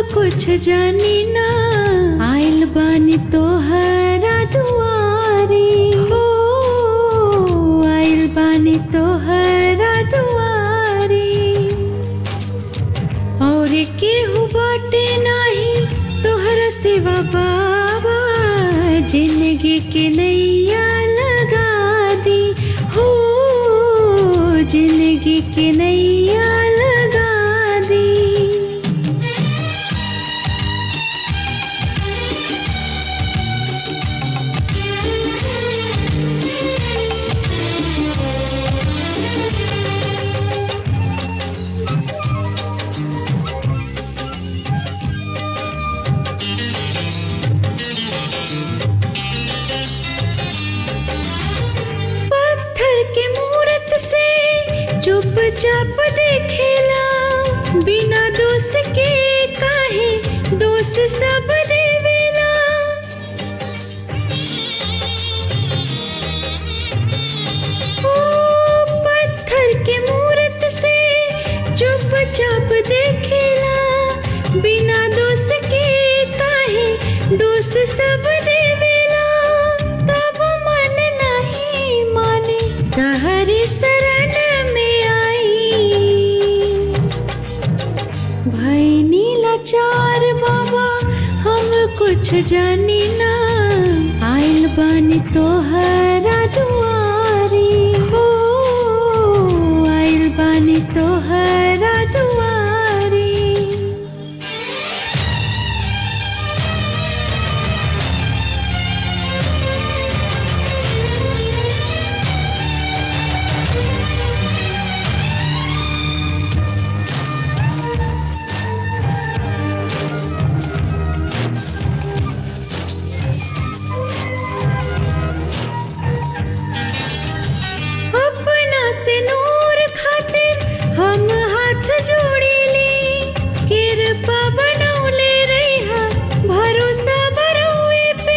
कुछ जानी ना आइल बानी तोहरा दुआरी हो आइल बानी तोहरा दुआरी और केहू बाटे नाही तोहरा सिवा बाबा जिंदगी के नैया लगा दी हो जिंदगी के नैया लगा दी पत्थर के मूरत से चुपचाप देखेला बिना दोष के काहे दोष सब देवेला ओ पत्थर के मूरत से चुपचाप देखेला बिना दोष के काहे दोष सब देवेला तब मन नहीं माने तहरी शरण में आई भाई नीला चार बाबा हम कुछ जानी ना आइल बानी तोहरा दुआरी हो आइल बानी तोहरा दुआरी अपना से नूर खातिर हम हाथ जोड़ी ली कृपा बनौले रहा भरोसा बरुए पे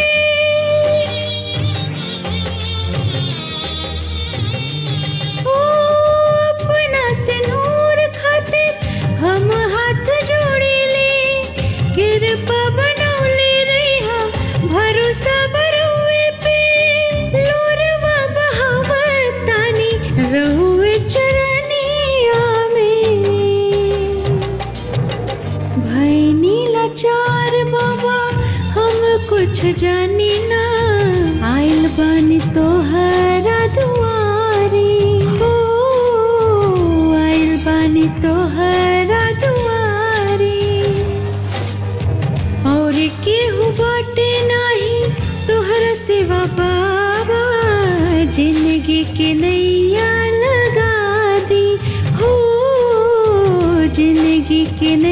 ओ अपना से नूर खातिर हम हाथ जोड़ी ली कृपा बनौले रहा भरोसा बरुए पे लोरवा बहावतानी रहुए चरनिया में भाई नीला चार बाबा हम कुछ जानी ना आइल बानी तोहरा दुआरी हो आइल बानी तोहरा दुआरी और केहू बाटे नाही तोहरा सिवा बाबा जिंदगी के नैया लगा दी हो जिंदगी के नैया